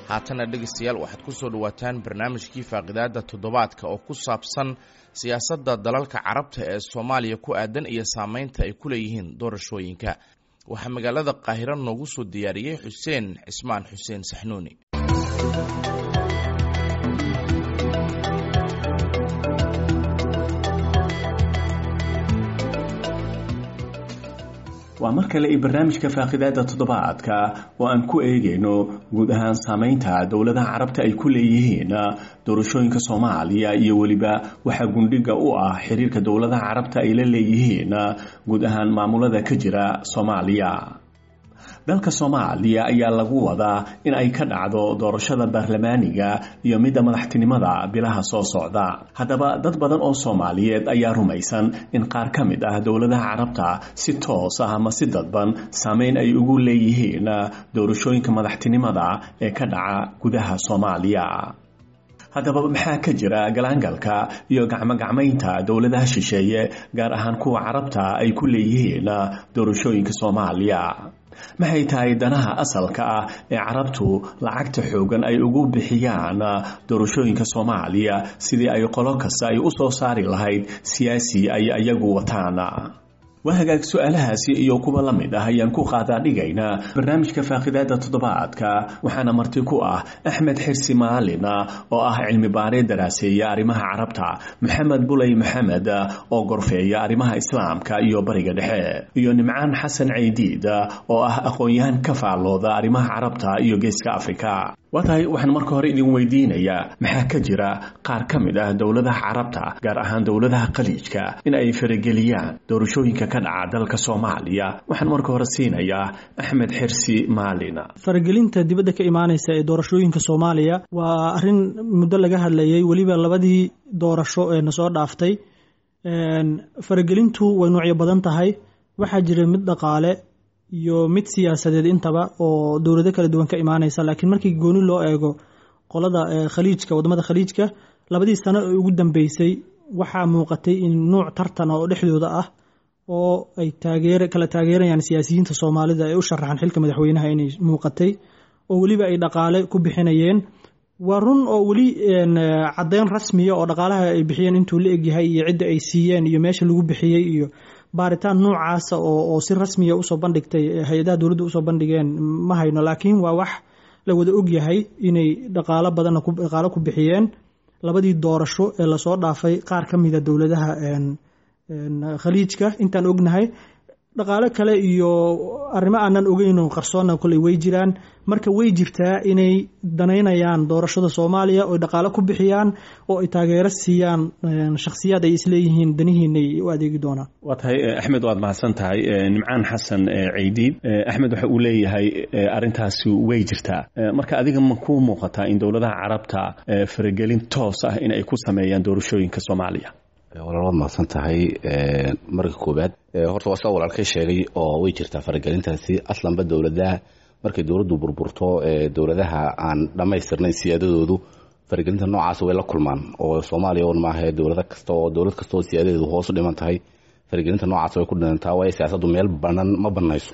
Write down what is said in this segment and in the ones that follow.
haatana dhegaystayaal waxaad ku soo dhowaataan barnaamijkii faaqidaada toddobaadka oo ku saabsan siyaasadda dalalka carabta ee soomaaliya ku aadan iyo saameynta ay ku leeyihiin doorashooyinka waxaa magaalada qaahiro noogu soo diyaariyey xuseen cismaan xuseen saxnuuni waa mar kale iyo barnaamijka faaqidaada toddobaadka oo aan ku eegayno guud ahaan saameynta dowladaha carabta ay ku leeyihiin doorashooyinka soomaaliya iyo weliba waxaa gundhiga u ah xiriirka dowladaha carabta ay la leeyihiin guud ahaan maamulada ka jira soomaaliya dalka soomaaliya ayaa lagu wadaa in ay ka dhacdo doorashada baarlamaaniga iyo midda madaxtinimada bilaha soo socda haddaba dad badan oo soomaaliyeed ayaa rumaysan in qaar ka mid ah dowladaha carabta si toos ah ama si dadban saameyn ay ugu leeyihiin doorashooyinka madaxtinimada ee ka dhaca gudaha soomaaliya haddaba maxaa ka jira galaangalka iyo gacmogacmaynta dowladaha shisheeye gaar ahaan kuwa carabta ay ku leeyihiin doorashooyinka soomaaliya maxay tahay danaha asalka ah ee carabtu lacagta xoogan ay ugu bixiyaan doorashooyinka soomaaliya sidii ay qolo kasta ay u soo saari lahayd siyaasi ay ayagu wataan waa hagaag su-aalahaasi iyo kuwa la mid ah ayaan ku qaadaa dhigaynaa barnaamijka faaqidaada toddobaadka waxaana marti ku ah axmed xirsi maalin oo ah cilmi baaree daraaseeya arrimaha carabta maxamed buley maxamed oo gorfeeya arrimaha islaamka iyo bariga dhexe iyo nimcaan xasan caydiid oo ah aqoon-yahan ka faallooda arrimaha carabta iyo geeska afrika waa tahay waxaan marka hore idin weydiinayaa maxaa ka jira qaar ka mid ah dowladaha carabta gaar ahaan dowladaha khaliijka in ay farageliyaan doorashooyinka ka dhaca dalka soomaaliya waxaan marka hore siinayaa axmed xirsi maalin faragelinta dibadda ka imaanaysa ee doorashooyinka soomaaliya waa arrin muddo laga hadlayay weliba labadii doorasho ee na soo dhaaftay faragelintu way noocyo badan tahay waxaa jira mid dhaqaale iyo mid siyaasadeed intaba oo dowlado kala duwan ka imaanaysa laakiin markii gooni loo eego qolada khaliijka wadamada khaliijka labadii sano ee ugu dambeysay waxaa muuqatay in nuuc tartan oo dhexdooda ah oo ay taageer kala taageerayaan siyaasiyiinta soomaalida ee u sharaxan xilka madaxweynaha inay muuqatay oo weliba ay dhaqaale ku bixinayeen waa run oo weli caddeyn rasmiya oo dhaqaalaha ay bixiyeen intuu la egyahay iyo cidda ay siiyeen iyo meesha lagu bixiyey iyo baaritaan noocaasa oo si rasmiya usoo bandhigtay hay-adaha dowladda usoo bandhigeen ma hayno laakiin waa wax la wada ogyahay inay dhaqaalo badanna dhaqaalo ku bixiyeen labadii doorasho ee lasoo dhaafay qaar ka mida dowladaha khaliijka intaan ognahay dhaqaalo kale iyo arrimo aanan ogeyno qarsoonna koley way jiraan marka way jirtaa inay danaynayaan doorashada soomaaliya oo dhaqaalo ku bixiyaan oo ay taageero siiyaan shakhsiyaad ay isleeyihiin danihiinay u adeegi doonaan waa tahay axmed waad mahadsan tahay nimcaan xasan caydiid axmed waxa uu leeyahay arrintaasi way jirtaa marka adiga ma ku muuqataa in dowladaha carabta faragelin toos ah in ay ku sameeyaan doorashooyinka soomaaliya walaal waad mahadsan tahay marka koobaad horta waa sida walaalkay sheegay oo way jirtaa faragelintaasi aslanba dowladaha markay dowladdu burburto dowladaha aan dhammaystirnayn siyaadadoodu faragelinta noocaas way la kulmaan oo soomaaliya un maaha dowlada kasta oo dowlad kasta oo siyaadadeedu hoos u dhiman tahay faragelinta noocaas way ku dhinantaa waayo siyaasaddu meel banan ma banayso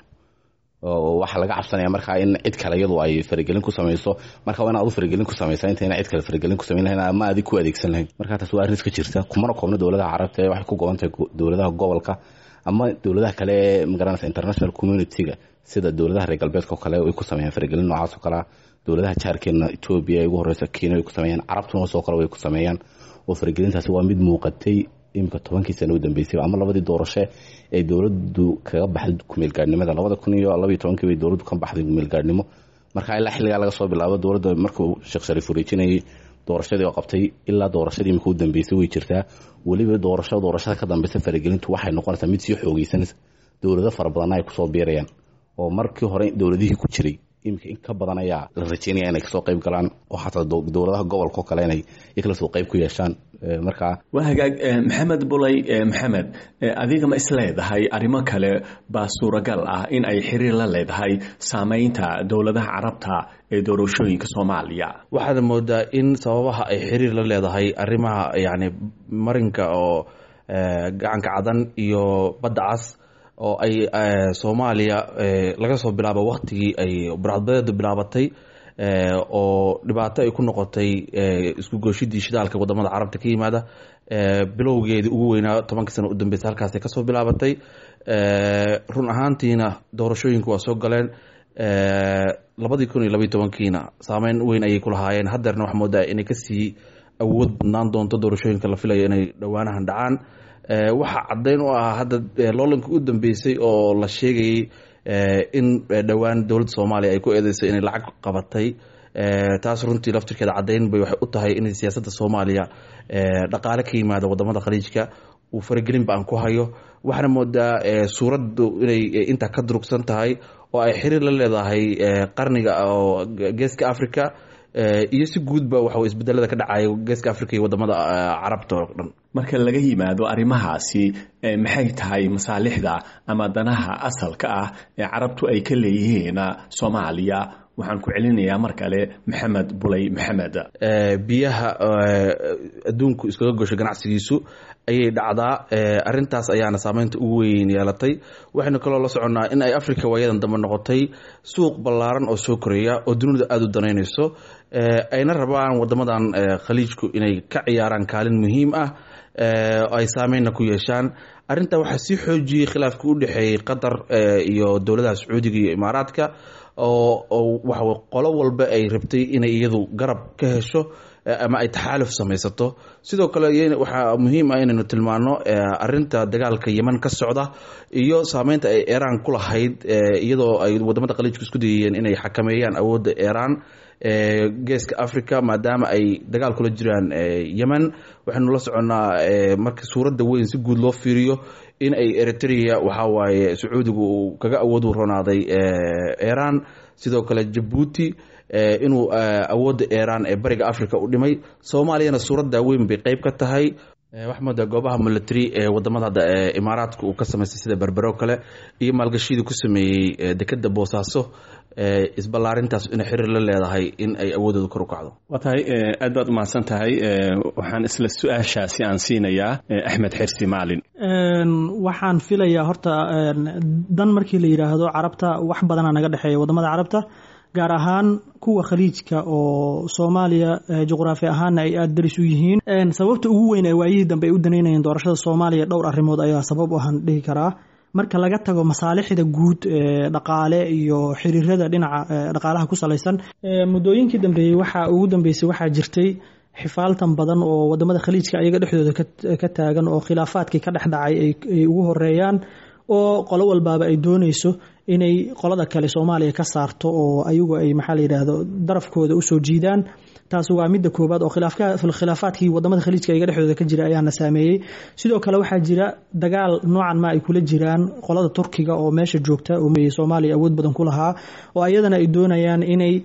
waxaa laga cabsanaya markaa in cid kale iyadu ay faragelin ku samayso marka waa in aad u faragelin ku samaysa intayna cid kale faragelin ku samayn lahayn ama adig ku adeegsan lahayn marka taas waa arrin iska jirta kumana koobna dowladaha carabta ee waxay ku goban tahay dowladaha gobolka ama dowladaha kale ee magaranaysa international community-ga sida dowladaha reer galbeedka oo kale way ku sameeyaan faragelin noocaas oo kalea dowladaha jaarkeena etoobiya ee ugu horeysa kenya way ku sameeyaan carabtuna soo kale way ku sameeyaan oo faragelintaasi waa mid muuqatay imika tobankii sana u dambeysay ama labadii doorashe ee dowladdu kaga baxday kumeelgaadhnimada labada kun iyo labaiyo tobankii bay dowladdu ka baxday kumeelgaadhnimo marka ilaa xilligaa laga soo bilaabo dowladda markuu sheekh shariif wareejinayay doorashadii oo qabtay ilaa doorashadii imika u dambeysay way jirtaa weliba doorasho doorashada ka dambeysa faragelintu waxay noqonaysaa mid sii xoogeysanaysa dowlado fara badanna ay kusoo biirayaan oo markii hore dowladihii ku jiray imika in ka badan ayaa la rajeynaya inay kasoo qayb galaan oo xataa dowladaha gobolka oo kale inay ikala soo qayb ku yeeshaan markaa waa hagaag maxamed bulay maxamed adiga ma isleedahay arrimo kale baa suuragal ah in ay xiriir la leedahay saameynta dowladaha carabta ee doorashooyinka soomaaliya waxaad moodaa in sababaha ay xiriir la leedahay arrimaha yani marinka oo gacanka cadan iyo badda cas oo ay soomaaliya laga soo bilaabo waktigii ay burcadbadeedu bilaabatay oo dhibaato ay ku noqotay isku gooshidii shidaalka wadamada carabta ka yimaada bilowgeedii ugu weynaa tobankii sano u dambeysa halkaasay kasoo bilaabatay run ahaantiina doorashooyinku waa soo galeen labadii kun iyo labaiy tobankiina saameyn weyn ayay ku lahaayeen haddeerna waxaa moodaa inay kasii awood badnaan doonto doorashooyinka la filayo inay dhowaanahan dhacaan waxaa caddeyn u ahaa hadda loolanka u dambeysay oo la sheegayay in dhowaan dowladda soomaaliya ay ku eedeysay inay lacag qabatay taas runtii laftirkeeda caddeyn bay waxay u tahay in siyaasadda soomaaliya dhaqaale ka yimaada wadamada khaliijka uu faragelin ba aan ku hayo waxaana moodaa suuraddu inay intaa ka durugsan tahay oo ay xiriir la leedahay qarniga oo geeska africa iyo si guudba waxa isbedelada ka dhacaya geeska africa iyo wadamada carabta oo dhan marka laga yimaado arrimahaasi maxay tahay masaalixda ama danaha asalka ah ee carabtu ay ka leeyihiin soomaaliya waxaan ku celinayaa mar kale maxamed bulay maxamed biyaha adduunku iskaga gosho ganacsigiisu ayay dhacdaa arintaas ayaana saameynta ugu weyn yeelatay waxaynu kaloo la soconnaa in ay africa waayadan dambe noqotay suuq ballaaran oo soo koreeya oo dunida aada u danaynayso ayna rabaan wadamadan khaliijku inay ka ciyaaraan kaalin muhiim ah ay saameynna ku yeeshaan arrintaa waxaa sii xoojiyey khilaafka u dhexeeyey qatar iyo dowladaha sacuudiga iyo imaaraadka oo waxa qolo walba ay rabtay inay iyadu garab ka hesho ama ay taxaaluf samaysato sidoo kale waxaa muhiim ah inaynu tilmaano arinta dagaalka yeman ka socda iyo saameynta ay iran ku lahayd iyadoo ay wadamada khaliijku isku dayayeen inay xakameeyaan awoodda iran geeska africa maadaama ay dagaal kula jiraan yemen waxaynu la soconnaa marka suuradda weyn si guud loo fiiriyo in ay eritrea waxaa waaye sacuudigu uu kaga awood ronaaday iran sidoo kale jabuuti inuu awoodda iran ee bariga africa u dhimay soomaaliyana suuradda weyn bay qeyb ka tahay waxaa moodaa goobaha military ee wadamada hadda imaaraadka uu ka samaystay sida berbero kale iyo maalgashidii ku sameeyey dekeda boosaaso isballaarintaas inay xiriir la leedahay in ay awoodooda kor u kacdo waa tahay aad baad umahadsan tahay waxaan isla su-aashaasi aan siinayaa axmed xirsi maalin waxaan filayaa horta dan markii la yidhaahdo carabta wax badanaa naga dhexeeya wadamada carabta gaar ahaan kuwa khaliijka oo soomaaliya juqraafi ahaanna ay aada daris u yihiin sababta ugu weyn ee waayihii dambe ay u danaynayeen doorashada soomaaliya dhowr arrimood ayaa sabab u ahaan dhihi karaa marka laga tago masaalixda guud ee dhaqaale iyo xiriirada dhinaca dhaqaalaha ku salaysan muddooyinkii dambeeyey waxaa ugu dambeysay waxaa jirtay xifaaltan badan oo wadamada khaliijka ayaga dhexdooda ka taagan oo khilaafaadkii ka dhex dhacay ay ugu horeeyaan oo qolo walbaaba ay dooneyso inay qolada kale soomaaliya ka saarto oo ayagu ay maxaa la yidhaahdo darafkooda usoo jiidaan taas waa midda koobaad oo khilaafaadkii wadamada khaliijka iga dhexdooda ka jira ayaana saameeyey sidoo kale waxaa jira dagaal noocan ma ay kula jiraan qolada turkiga oo meesha joogta oo soomaaliya awood badan ku lahaa oo ayadana ay doonayaan inay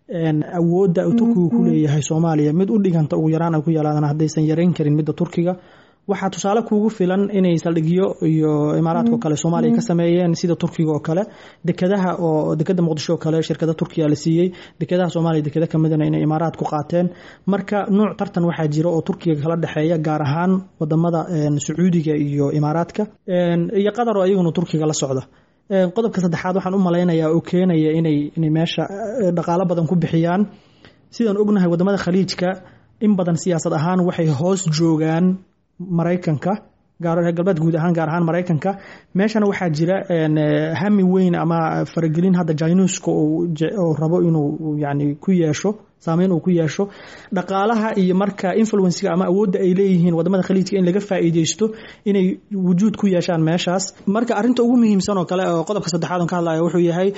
awoodda turkigu ku leeyahay soomaaliya mid u dhiganta ugu yaraan ay ku yeelaadaan haddaysan yareyn karin midda turkiga waxaa tusaale kuugu filan inay saldhigyo iyo imaaraadkao kale soomaaliya ka sameeyeen sida turkiga oo kale dekadaha oo dekada muqdisho oo kale shirkada turkiya la siiyey dekadaha soomaaliya dekada kamidana inay imaaraad ku qaateen marka nuuc tartan waxaa jira oo turkiga kala dhexeeya gaar ahaan wadamada sacuudiga iyo imaaraadka iyo qatar oo iyaguna turkiga la socda qodobka saddexaad waxaan u malaynayaa oo keenaya inay inay meesha dhaqaalo badan ku bixiyaan sidaan ognahay wadamada khaliijka in badan siyaasad ahaan waxay hoos joogaan maraykanka reer galbeed guud ahaan gaar ahaan maraykanka meeshana waxaa jira hami weyn ama faragelin hadda jainuska oo rabo inuu yani ku yeesho saameyn uu ku yeesho dhaqaalaha iyo marka influenciga ama awoodda ay leeyihiin wadamada khaliijka in laga faa'iideysto inay wujuud ku yeeshaan meeshaas marka arrinta ugu muhiimsan oo kale oo qodobka saddexaad on ka hadlaya wuxuu yahay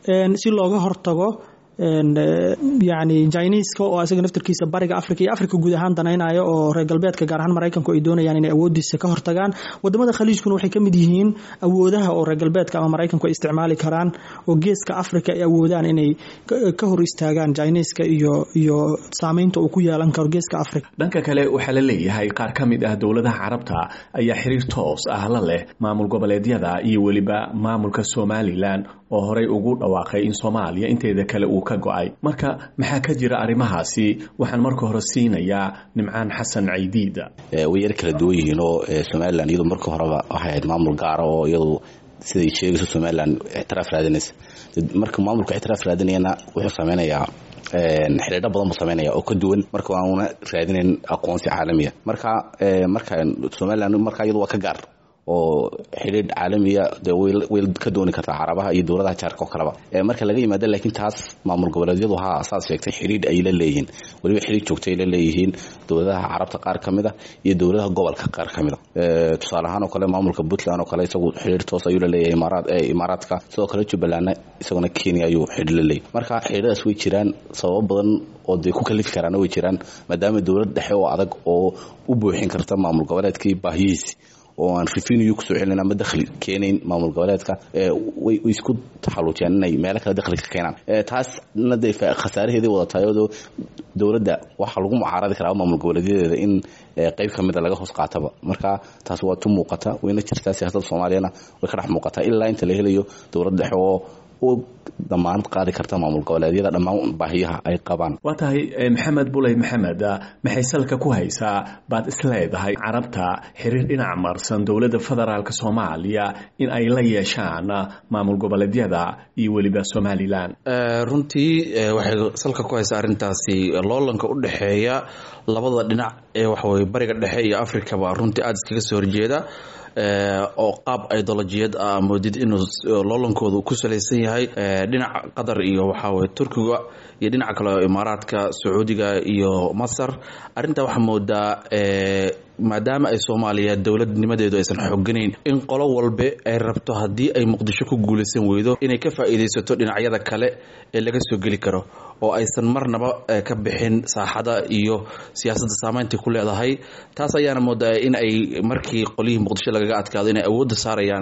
si looga hortago yani jiniiska oo isaga naftirkiisa bariga africa iyo africa guud ahaan danaynayo oo reer galbeedka gaar ahaan maraykanku ay doonayaan inay awoodiisa ka hortagaan wadamada khaliijkuna waxay ka mid yihiin awoodaha oo reer galbeedka ama maraykanku ay isticmaali karaan oo geeska africa ay awoodaan inay ka hor istaagaan jiniiska iyo iyo saameynta uu ku yeelan karo geeska africa dhanka kale waxaa la leeyahay qaar ka mid ah dowladaha carabta ayaa xiriir toos ah la leh maamul goboleedyada iyo weliba maamulka somalilan oo horey ugu dhawaaqay in soomaaliya inteeda kale uu ka go-ay marka maxaa ka jira arrimahaasi waxaan marka hore siinayaa nimcaan xasan caydiida way yar kala duwan yihiin oo somalilan iyadu marka horeba waxay ahayd maamul gaara oo iyadu siday sheegayso somalilan ictiraaf raadinaysa marka maamulka ictiraaf raadinayana wuxuu sameynayaa xidhiidho badan buu sameynaya oo ka duwan marka waanuna raadinayn aqoonsi caalamiya marka marka somalilan marka iyadu waa ka gaar oo xidhiidh caalamiya de way ka dooni kartaa carabaha iyo dowladaha jaarka oo kaleba marka laga yimaado laakiin taas maamul goboleedyadu ha saad sheegtay xidhiidh ay la leeyihiin weliba xidhiidh joogta ay la leeyihiin dowladaha carabta qaar ka mid a iyo dowladaha gobolka qaar ka mid a tusaale ahaan oo kale maamulka puntland oo kale isagu xidhiidh toos ayuu la leeyahay imaaraad imaaraadka sidoo kale jubbalandna isaguna kenya ayuu xidhiidh la leeyahay marka xidhiidhadaas way jiraan sababo badan oo dee ku kalifi karaana way jiraan maadaama dowlad dhexe oo adag oo u buuxin karta maamul goboleedkii baahiyihiisi oo aan revenue kusoo celin ama dakhli keenayn maamul goboleedka way isku taxaluujiyaan inay meelo kale dakhli ka keenaan taasna dee khasaaraheeday wadatahay oo dowladda waxaa lagu mucaaradi karaa maamul goboleedyadeeda in qeyb ka mida laga hoos qaataba marka taas waa tu muuqata wayna jirtaa siyaasadda soomaaliyana way ka dhex muuqataa ilaa inta la helayo dowlad dhexe oo u damaanad qaadi karta maamul goboleedyada dhammaan baahiyaha ay qabaan waa tahay maxamed buley maxamed maxay salka ku haysaa baad isleedahay carabta xiriir dhinac marsan dowladda federaalk soomaaliya in ay la yeeshaan maamul goboleedyada iyo weliba somalilan runtii waxay salka ku haysaa arrintaasi loolanka u dhexeeya labada dhinac ee waxaweye bariga dhexe iyo africaba runtii aada iskaga soo horjeeda oo qaab idolojiyad ah moodid inuu loolankoodu ku salaysan yahay dhinaca qatar iyo waxaweye turkiga iyo dhinaca kale imaaraadka sacuudiga iyo masar arrintaa waxaa moodaa maadaama ay soomaaliya dowladnimadeedu aysan xooganayn in qolo walbe ay rabto haddii ay muqdisho ku guulaysan weydo inay ka faa'iidaysato dhinacyada kale ee laga soo geli karo oo aysan marnaba ka bixin saaxada iyo siyaasadda saameyntay ku leedahay taas ayaana moodaa in ay markii qolyihii muqdisho lagaga adkaado inay awoodda saarayaan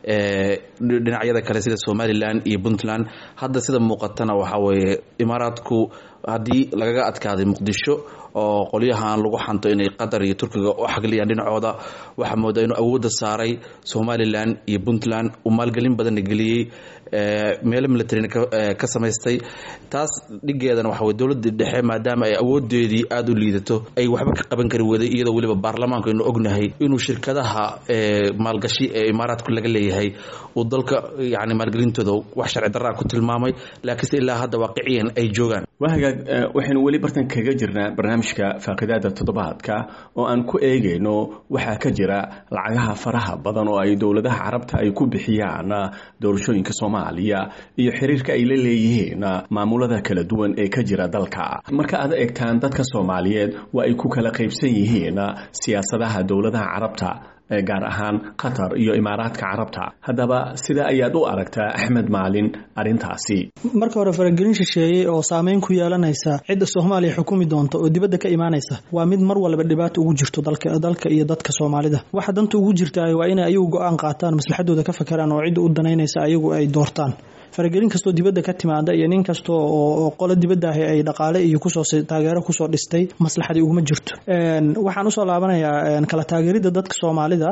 dhinacyada kale sida somalilan iyo puntland hadda sida muuqatana waxaa weeye imaaraadku haddii lagaga adkaaday muqdisho oo qolyahan lagu xanto inay qatar iyo turkiga u xagliyaan dhinacooda waxaa moodaa inuu awoodda saaray somalilan iyo puntland uu maalgelin badanna geliyey meelo militarina ka samaystay taas dhigeedana waxa weye dowladda dhexe maadaama ay awoodeedii aada u liidato ay waxba ka qaban kari weday iyadoo weliba baarlamaanku aynu ognahay inuu shirkadaha maalgashi ee imaaraadku laga leeyahay uu dalka yani maalgelintooda wax sharci darraa ku tilmaamay laakiinse ilaa hadda waaqiciyan ay joogaan waa hagaag waxaynu weli bartan kaga jirnaa barnaamijka faaqidaada toddobaadka oo aan ku eegayno waxaa ka jira lacagaha faraha badan oo ay dowladaha carabta ay ku bixiyaan doorashooyinka soomaaliya iyo xiriirka ay la leeyihiin maamulada kala duwan ee ka jira dalka marka aad eegtaan dadka soomaaliyeed waa ay ku kala qaybsan yihiin siyaasadaha dowladaha carabta gaar ahaan qatar iyo imaaraadka carabta haddaba sida ayaad u aragtaa axmed maalin arrintaasi marka hore faragelin shisheeyey oo saameyn ku yeelanaysa cidda soomaaliya xukumi doonta oo dibadda ka imaanaysa waa mid mar walba dhibaato ugu jirto dalka iyo dadka soomaalida waxa danta ugu jirta waa inay ayagu go-aan qaataan maslaxadooda ka fakeraan oo cidda u danaynaysa ayagu ay doortaan faragelin kastoo dibadda ka timaada iyo nin kasta oo qolo dibadda ahi ay dhaqaale iyo kusoo taageero kusoo dhistay maslaxadii uguma jirto waxaan usoo laabanayaa kala taageeridda dadka soomaalida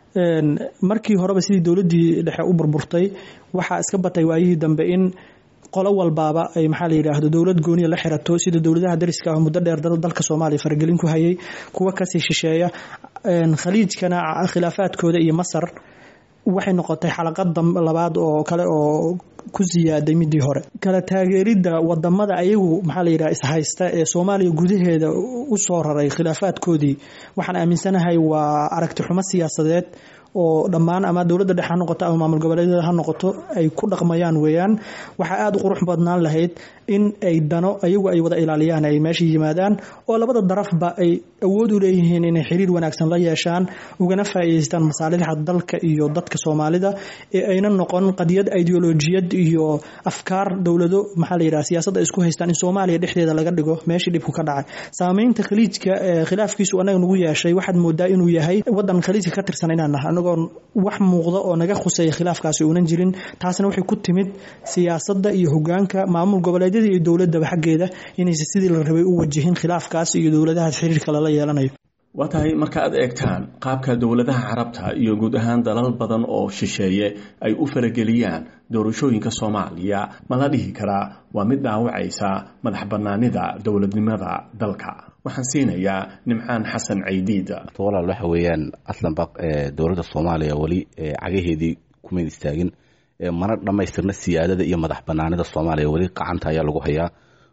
markii horeba sidii dowladdii dhexe u burburtay waxaa iska batay waayihii dambe in qolo walbaaba ay maxaa la yidhaahdo dowlad gooniya la xirato sida dowladaha dariska ah muddo dheer dalka soomaaliya faragelin ku hayay kuwa kasii shisheeya khaliijkana khilaafaadkooda iyo masar waxay noqotay xalaqad labaad oo kale oo ku siyaaday midii hore kala taageeridda wadamada ayagu maxaa la yidhaha ishaysta ee soomaaliya gudaheeda u soo raray khilaafaadkoodii waxaan aaminsanahay waa aragti xumo siyaasadeed oo dhammaan ama dowladda dhexe ha noqoto ama maamul goboleedyada ha noqoto ay ku dhaqmayaan weeyaan waxaa aada u qurux badnaan lahayd in ay dano ayagu ay wada ilaaliyaan ay meesha yimaadaan oo labada darafba ay awood u leeyihiin inay xiriir wanaagsan la yeeshaan ugana faa'iidaystaan masaalixda dalka iyo dadka soomaalida ee ayna noqon qadiyad ideolojiyad iyo afkaar dowlado maxaa la yidhaha siyaasadda isku haystaan in soomaaliya dhexdeeda laga dhigo meeshii dhibku ka dhacay saameynta khaliijka ee khilaafkiisu anaga nagu yeeshay waxaad moodaa inuu yahay wadan khaliijka ka tirsan inaan nahay anagoon wax muuqda oo naga khuseeya khilaafkaasi uunan jirin taasna waxay ku timid siyaasadda iyo hogaanka maamul goboleedyada iyo dowladaba xaggeeda inaysa sidii la rabay u wajihin khilaafkaas iyo dowladaha xiriirka lala yeelanayo waa tahay marka aad eegtaan qaabka dowladaha carabta iyo guud ahaan dalal badan oo shisheeye ay u farageliyaan doorashooyinka soomaaliya ma la dhihi karaa waa mid dhaawacaysa madax bannaanida dowladnimada dalka waxaan siinayaa nimcaan xasan caydiid walaal waxa weeyaan aslanba dowladda soomaaliya weli cagaheedii kumayn istaagin mana dhammaystirna siyaadada iyo madax banaanida soomaaliya weli qacanta ayaa lagu hayaa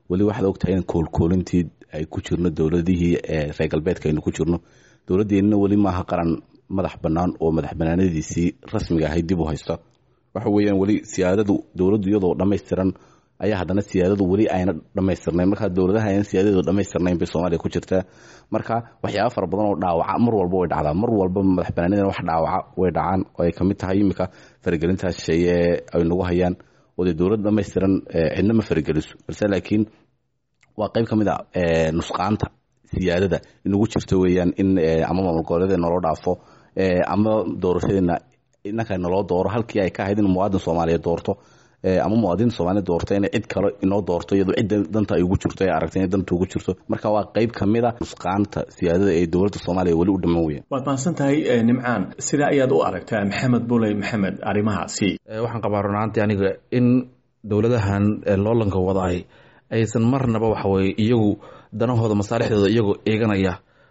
weli waxaad ogtahay in koolkoolintii ay ku jirno dowladihii reer galbeedka aynu ku jirno dowladdeenna weli maaha qaran madax bannaan oo madax bannaanadiisii rasmiga ahayd dib u haysta waxa weeyaan weli siyaadadu dowladdu iyadoo dhammaystiran ayaa haddana siyaadadu weli ayna dhammaystirnayn markaa dowladaha ayna siyaadadeedu dhammaystirnayn bay soomaaliya ku jirtaa marka waxyaaba fara badan oo dhaawaca mar walba way dhacdaa mar walba madax banaanidana wax dhaawaca way dhacaan oo ay kamid tahay iminka faragelintaas sheeye ay nagu hayaan oo dee dowlad dhammaystiran cidna ma farageliso balse laakiin waa qayb ka mid a nusqaanta siyaadada inagu jirto weeyaan in ama maamul goboleeda naloo dhaafo ama doorashadeena inanka naloo dooro halkii ay ka ahayd in muwaadin soomaaliya doorto ama muwaadin soomaaliya doorto inay cid kale inoo doorto iyadoo cidda danta ay ugu jirto ee aragtay inay danta ugu jirto marka waa qayb ka mid a nusqaanta siyaadada ee dowladda soomaaliya weli u dhiman weeyaan waad mahadsan tahay nimcaan sidaa ayaad u aragtaa maxamed buley maxamed arrimahaasi waxaan qabaa runaantii aniga in dowladahan loolanka wadaay aysan marnaba waxaweye iyagu danahooda masaalixdooda iyagoo eeganaya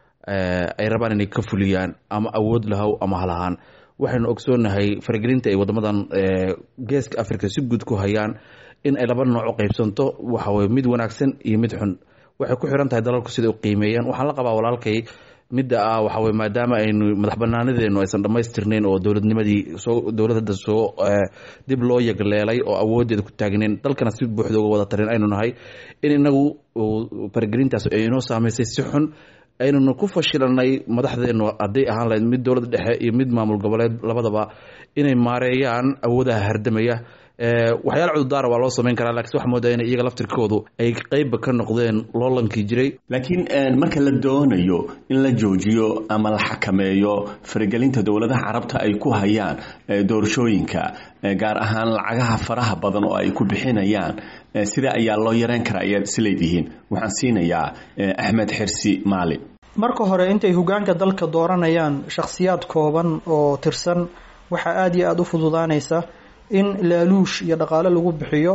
ay rabaan inay ka fuliyaan ama awood lahow ama halahaan waxaynu ogsoonahay faragelinta ay wadamadan geeska africa si guud ku hayaan in ay laba nooc u qaybsanto waxaweye mid wanaagsan iyo mid xun waxay ku xiran tahay dalalku siday u qiimeeyaan waxaan la qabaa walaalkay midda ah waxaweye maadaama aynu madax banaanadeenu aysan dhammaystirnayn oo dowladnimadii soo dowladda soo dib loo yagleelay oo awooddeeda ku taagnayn dalkana si buuxda uga wada tarin aynu nahay in inagu faragelintaas ay inoo saameysay si xun aynuna ku fashilanay madaxdeenu hadday ahaan lahayd mid dowladda dhexe iyo mid maamul goboleed labadaba inay maareeyaan awoodaha hardamaya waxyaala cududaara waa loo samayn karaa lakiin waxa moodaa inay iyaga laftirkoodu ay qeybba ka noqdeen loolankii jiray laakiin marka la doonayo in la joojiyo ama la xakameeyo faragelinta dowladaha carabta ay ku hayaan doorashooyinka gaar ahaan lacagaha faraha badan oo ay ku bixinayaan sida ayaa loo yareyn karaa ayaad isleedihiin waxaan siinayaa axmed xirsi maalin marka hore intay hogaanka dalka dooranayaan shakhsiyaad kooban oo tirsan waxaa aada iyo aada u fududaanaysa in laaluush iyo dhaqaale lagu bixiyo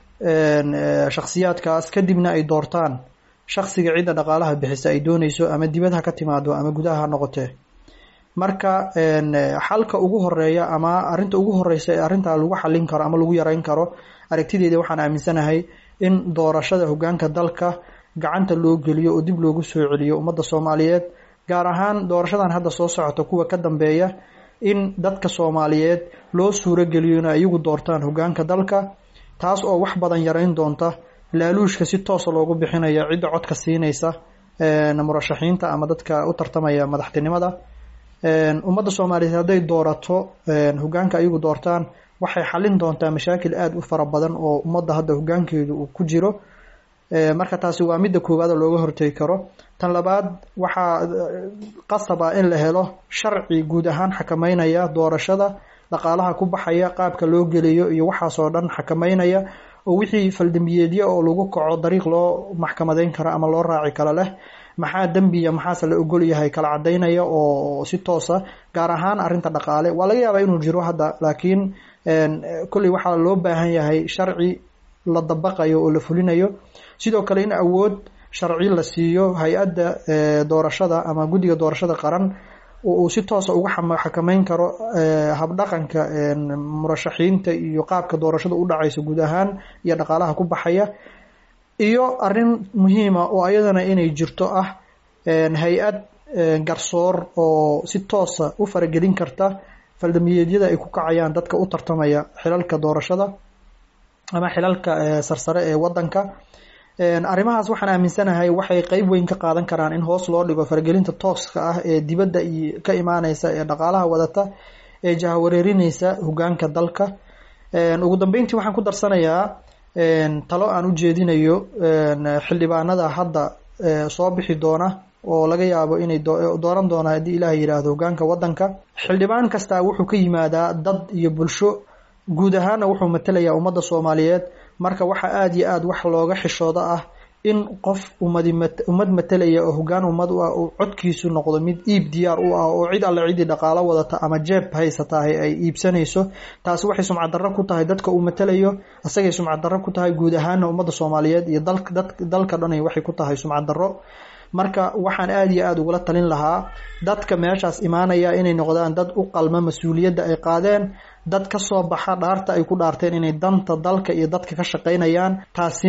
shakhsiyaadkaas kadibna ay doortaan shaksiga cidda dhaqaalaha bixisa ay doonayso ama dibad ha ka timaado ama gudaha ha noqotee marka xalka ugu horeeya ama arinta ugu horeysa ee arrintaa lagu xalin karo ama lagu yareyn karo aragtideeda waxaan aaminsanahay in doorashada hogaanka dalka gacanta loo geliyo oo dib loogu soo celiyo ummadda soomaaliyeed gaar ahaan doorashadan hadda soo socota kuwa ka dambeeya in dadka soomaaliyeed loo suuro geliyo inay iyagu doortaan hogaanka dalka taas oo wax badan yareyn doonta laaluushka si toosa loogu bixinaya cidda codka siinaysa murashaxiinta ama dadka u tartamaya madaxtinimada ummadda soomaaliyeed hadday doorato hogaanka iyagu doortaan waxay xalin doontaa mashaakil aada u fara badan oo ummadda hadda hogaankeedu uu ku jiro marka taasi waa midda koowaad oo looga hortegi karo tan labaad waxaa qasab ah in la helo sharci guud ahaan xakameynaya doorashada dhaqaalaha ku baxaya qaabka loo geliyo iyo waxaasoo dhan xakameynaya oo wixii faldambiyeedyo oo lagu kaco dariiq loo maxkamadeyn karo ama loo raaci karo leh maxaa dembiya maxaase la ogol yahay kala cadaynaya oo si toosa gaar ahaan arinta dhaqaale waa laga yaabaa inuu jiro hadda laakiin kolley waxaa loo baahan yahay sharci la dabaqayo oo la fulinayo sidoo kale in awood sharci la siiyo hay-adda doorashada ama guddiga doorashada qaran uu si toosa uga xakameyn karo habdhaqanka murashaxiinta iyo qaabka doorashada u dhacaysa guud ahaan iyo dhaqaalaha ku baxaya iyo arin muhiima oo ayadana inay jirto ah hay-ad garsoor oo si toosa u faragelin karta faldamiyeedyada ay ku kacayaan dadka u tartamaya xilalka doorashada ama xilalka sarsare ee wadanka arrimahaas waxaan aaminsanahay waxay qeyb weyn ka qaadan karaan in hoos loo dhigo faragelinta tooska ah ee dibadda ka imaaneysa ee dhaqaalaha wadata ee jahawareerineysa hogaanka dalka ugu dambeyntii waxaan ku darsanayaa talo aan u jeedinayo xildhibaanada hadda soo bixi doona oo laga yaabo inay dooran doona haddii ilaah yidhaahdo hogaanka wadanka xildhibaan kastaa wuxuu ka yimaadaa dad iyo bulsho guud ahaana wuxuu matelayaa ummadda soomaaliyeed marka waxaa aada iyo aada wax looga xishooda ah in qof ummadi ummad matelaya oo hogaan ummad u ah uu codkiisu noqdo mid iib diyaar u ah oo cid alle ciddii dhaqaalo wadata ama jeeb haysatahay ay iibsanayso taasi waxay sumcad darro ku tahay dadka uu matelayo isagay sumcad darro ku tahay guud ahaana ummadda soomaaliyeed iyo dalka dhanay waxay ku tahay sumcad darro marka waxaan aada iyo aada ugula talin lahaa dadka meeshaas imaanaya inay noqdaan dad u qalma mas-uuliyadda ay qaadeen dad ka soo baxa dhaarta ay ku dhaarteen inay danta dalka iyo dadka ka shaqaynayaan taasina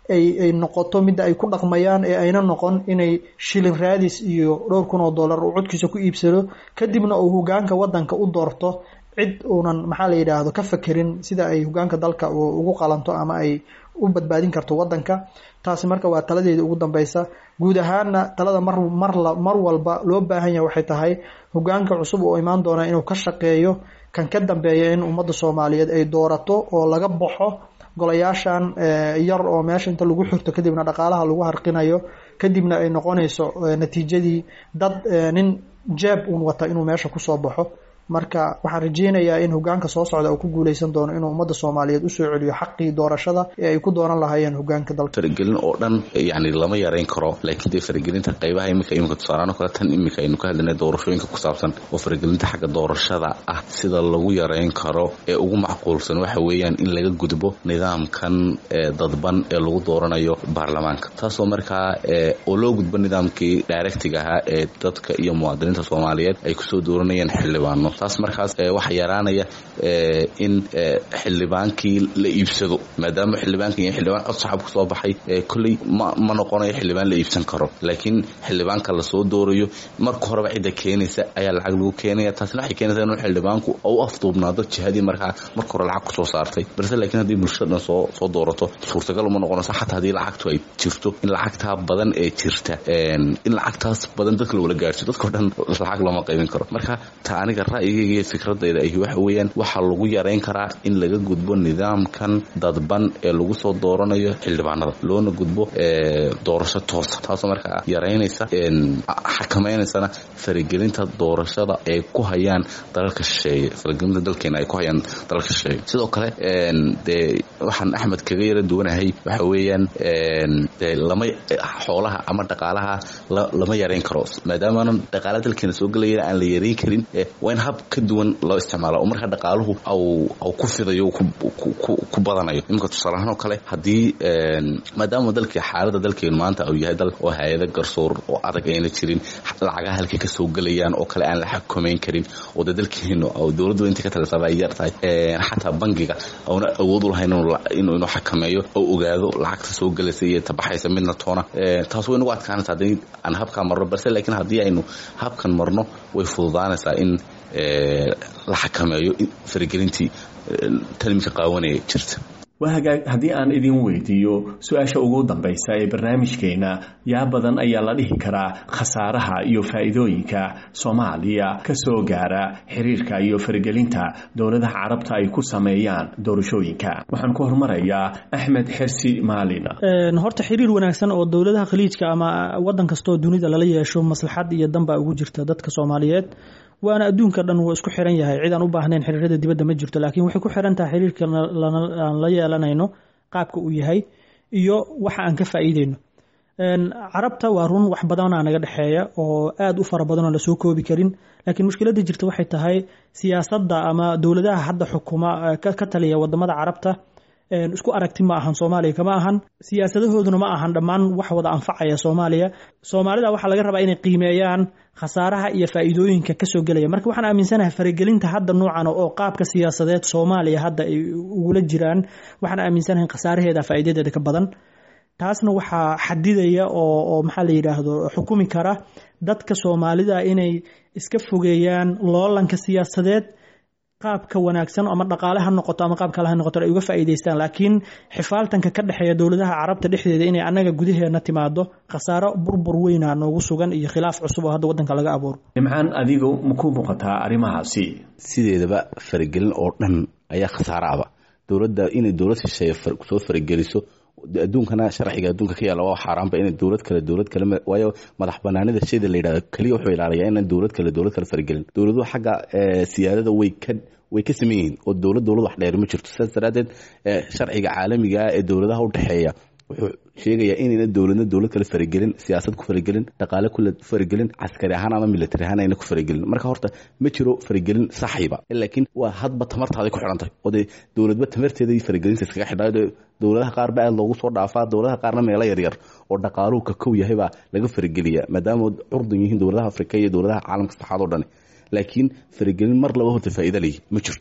ay ay noqoto midda ay ku dhaqmayaan ee ayna noqon inay shilin raadis iyo dhowr kun oo dollar uu codkiisa ku iibsado kadibna uu hogaanka wadanka u doorto cid uunan maxaa la yidhaahdo ka fakerin sida ay hogaanka dalka ugu qalanto ama ay u badbaadin karto wadanka taasi marka waa taladeeda ugu dambeysa guud ahaana talada mar mar mar walba loo baahan yahay waxay tahay hogaanka cusub oo imaan doona inuu ka shaqeeyo kan ka dambeeya in ummadda soomaaliyeed ay doorato oo laga baxo golayaashan yar oo meesha inta lagu xirto kadibna dhaqaalaha lagu harqinayo kadibna ay noqonayso natiijadii dad nin jeeb uun wata inuu meesha kusoo baxo marka waxaan rajeynayaa in hogaanka soo socda uu ku guuleysan doono inuu ummadda soomaaliyeed usoo celiyo xaqii doorashada ee ay ku dooran lahaayeen hogaanka dalka faragelin oo dhan yani lama yareyn karo laakiin dee faragelinta qaybaha imika imika tusaalaano kale tan imika aynu ka hadlayna doorashooyinka ku saabsan oo faragelinta xagga doorashada ah sida lagu yareyn karo ee ugu macquulsan waxa weeyaan in laga gudbo nidaamkan dadban ee lagu dooranayo baarlamaanka taasoo markaa oo loo gudbo nidaamkii directiga ahaa ee dadka iyo muwaadiniinta soomaaliyeed ay kusoo dooranayeen xildhibaano taas markaas waxaa yaraanaya in xildhibaankii la iibsado maadaama xildhibaanka iyo xildhibaan cod saxab kusoo baxay kolley ma ma noqonayo xildhibaan la iibsan karo laakiin xildhibaanka lasoo doorayo marka horeba cidda keenaysa ayaa lacag lagu keenaya taasina waxay keenaysaa inuu xildhibaanku u afduubnaado jihadii markaa marka hore lacag kusoo saartay balse laakiin haddii bulshada dhan soo soo doorato suurtagal uma noqonayso xataa haddii lacagtu ay jirto in lacagtaa badan ee jirta in lacagtaas badan dadka lagula gaarsiyo dadkao dhan lacag looma qaybin karo marka ta aniga ra'yigayga iyo fikradayda ahi waxa weeyaan waxaa lagu yareyn karaa in laga gudbo nidaamkan dadban ee lagu soo dooranayo xildhibaanada loona gudbo doorasho toosa taasoo markaa yaraynaysa xakamaynaysana faragelinta doorashada ay ku hayaan dalalka shisheeye faragelinta dalkeena ay ku hayaan dalalka shisheeye sidoo kale dee waxaan axmed kaga yara duwanahay waxa weeyaan dee lama xoolaha ama dhaqaalaha lama yareyn karo maadaamaanan dhaqaala dalkeena soo gelayana aan la yareyn karin waa in hab ka duwan loo isticmaala oo markaa dhaqaaluhu au ku fidayo ku badanayo iminka tusaalahaan oo kale haddii maadaama dalkii xaalada dalkeenu maanta uu yahay dal oo hay-ada garsoor oo adag ayna jirin lacagaha halkay ka soo gelayaan oo kale aan la xakameyn karin oo dee dalkeenu dowladdu inta ka talisaba ay yar tahay xataa bangiga auna awood u lahayn inuu xakameeyo oo ogaado lacagta soo gelaysa iyo tabaxaysa midna toona taas way nagu adkaanaysa haddii aan habkaa marno balse laakiin haddii aynu habkan marno way fududaanaysaa in la xakameeyo faragelintii talimka qaawanaya jirta waa hagaag haddii aan idin weydiiyo su-aasha ugu dambaysa ee barnaamijkeena yaa badan ayaa la dhihi karaa khasaaraha iyo faa'iidooyinka soomaaliya ka soo gaara xiriirka iyo faragelinta dowladaha carabta ay ku sameeyaan doorashooyinka waxaan ku hormarayaa axmed xersi maalin horta xiriir wanaagsan oo dowladaha khaliijka ama wadan kastaoo dunida lala yeesho maslaxad iyo danbaa ugu jirta dadka soomaaliyeed waana adduunka dhan wuu isku xiran yahay cid aan u baahnayn xiriirada dibadda ma jirto laakiin waxay ku xiran tahay xiriirka aan la yeelanayno qaabka uu yahay iyo waxa aan ka faa'iideyno carabta waa run wax badanaa naga dhexeeya oo aad u fara badanoo lasoo koobi karin laakiin mushkiladda jirta waxay tahay siyaasadda ama dowladaha hadda xukuma ka taliya wadamada carabta isku aragti ma ahan soomaaliya kama ahan siyaasadahooduna ma ahan dhammaan wax wada anfacaya soomaaliya soomaalida waxaa laga rabaa inay qiimeeyaan khasaaraha iyo faa'iidooyinka kasoo gelaya marka waxaan aaminsanahay faragelinta hadda noocan oo qaabka siyaasadeed soomaaliya hadda ay ugula jiraan waxaan aaminsanahay khasaaraheeda faa'iidadeeda ka badan taasna waxaa xadidaya oo oo maxaa la yidhaahdo xukumi kara dadka soomaalida inay iska fogeeyaan loolanka siyaasadeed qaabka wanaagsan ama dhaqaale ha noqoto ama qaab kale ha noqoto ay uga faa'iidaystaan laakiin xifaaltanka ka dhexeeya dowladaha carabta dhexdeeda inay annaga gudaheena timaado khasaaro burbur weyna noogu sugan iyo khilaaf cusub oo hadda waddanka laga abuuro nimcaan adigu maku muuqataa arrimahaasi sideedaba faragelin oo dhan ayaa khasaaro aba dowladda inay dowlad shisheeye soo farageliso adduunkana sharciga adduunka ka yaalla waa xaaraanba inay dowlad kale dowlad kale waayo madax banaanida shayda la yidhahdo keliya wuxuu ilaaliyaa inaan dowlad kale dowlad kale faragelin dowladuhu xagga siyaadada way ka way ka saman yihiin oo dowlad dowlad wax dheer ma jirto sidaas daraaddeed sharciga caalamiga ah ee dowladaha u dhexeeya wuxuu sheegayaa inayna dowladna dowlad kale faragelin siyaasad ku faragelin dhaqaale ku faragelin caskari ahaan ama military ahaan ayna ku faragelin marka horta ma jiro faragelin saxiiba laakiin waa hadba tamartaaday ku xidhan tahay oo dee dowladba tamarteeda iyo faragelinta iskaga xidhaa dowladaha qaar ba aad loogu soo dhaafaa dowladaha qaarna meelo yaryar oo dhaqaaluhu ka kow yahay baa laga farageliyaa maadaama curdan yihiin dowladaha afrika iyo dowladaha caalamka saxaad oo dhani laakiin faragelin mar laba horta faa'iida leeyihi ma jirto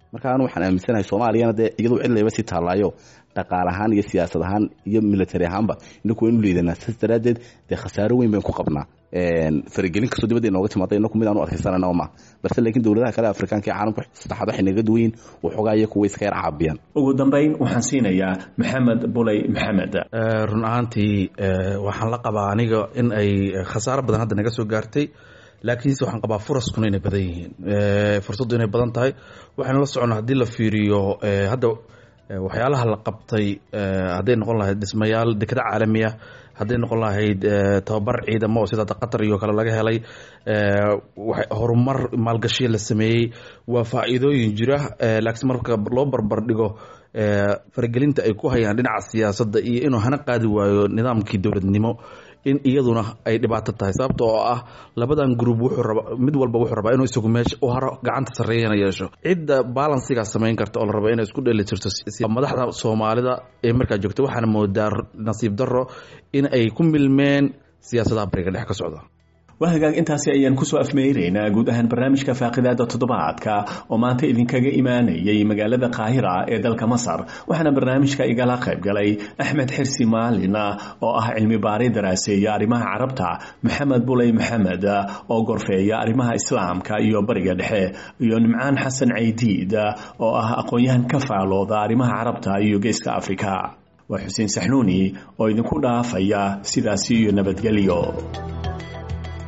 marka anu waxaan aaminsanahay soomaaliyana dee iyadu cidlayba sii taallaayo dhaqaal ahaan iyo siyaasad ahaan iyo military ahaanba inaku waynu liidanaa saas daraaddeed dee khasaaro weyn baynu ku qabnaa faragelin kastoo dibadda inooga timaada inaku mid aanu adkaysanana ma balse laakiin dowladaha kale afrikaanka ee caalamka saddexaad waxay naga duwayin waxoogaa iyo kuwa iska yar caabiyaan ugu dambayn waxaan siinayaa maxamed buley maxamed run ahaantii waxaan la qabaa aniga in ay khasaaro badan hadda naga soo gaartay laakiinse waxaan qabaa furaskuna inay badan yihiin fursaddu inay badan tahay waxaynu la soconnaa haddii la fiiriyo hadda waxyaalaha la qabtay hadday noqon lahayd dhismayaal dekada caalamiya hadday noqon lahayd tababar ciidamo oo sida qatar iyo kale laga helay horumar maalgashiya la sameeyey waa faa'iidooyin jira laakiin marka loo barbar dhigo faragelinta ay ku hayaan dhinaca siyaasadda iyo inuu hana qaadi waayo nidaamkii dowladnimo in iyaduna ay dhibaato tahay sababta oo ah labadan group wuxuu raba mid walba wuxuu rabaa inuu isagu meesha u haro gacanta sarreeyana yeesho cidda balansigaas samayn karta oo la rabo inay isku dheeli jirto madaxda soomaalida ee markaa joogta waxaana moodaa nasiib darro in ay ku milmeen siyaasadaha bariga dhex ka socda waa hagaag intaasi ayaan kusoo afmeynaynaa guud ahaan barnaamijka faaqidaada toddobaadka oo maanta idinkaga imaanayay magaalada qaahira ee dalka masar waxaana barnaamijka igala qayb galay axmed xirsi maalin oo ah cilmi baari daraaseeya arrimaha carabta maxamed buley maxamed oo gorfeeya arrimaha islaamka iyo bariga dhexe iyo nimcaan xasan caydiid oo ah aqoon-yahan ka faalooda arrimaha carabta iyo geeska afrika waa xuseen saxnuuni oo idinku dhaafaya sidaasi iyo nabadgelyo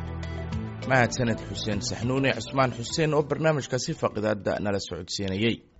mahadsaned xuseen saxnuune cusmaan xuseen oo barnaamijkaasi faqidaada nala socodsiinayey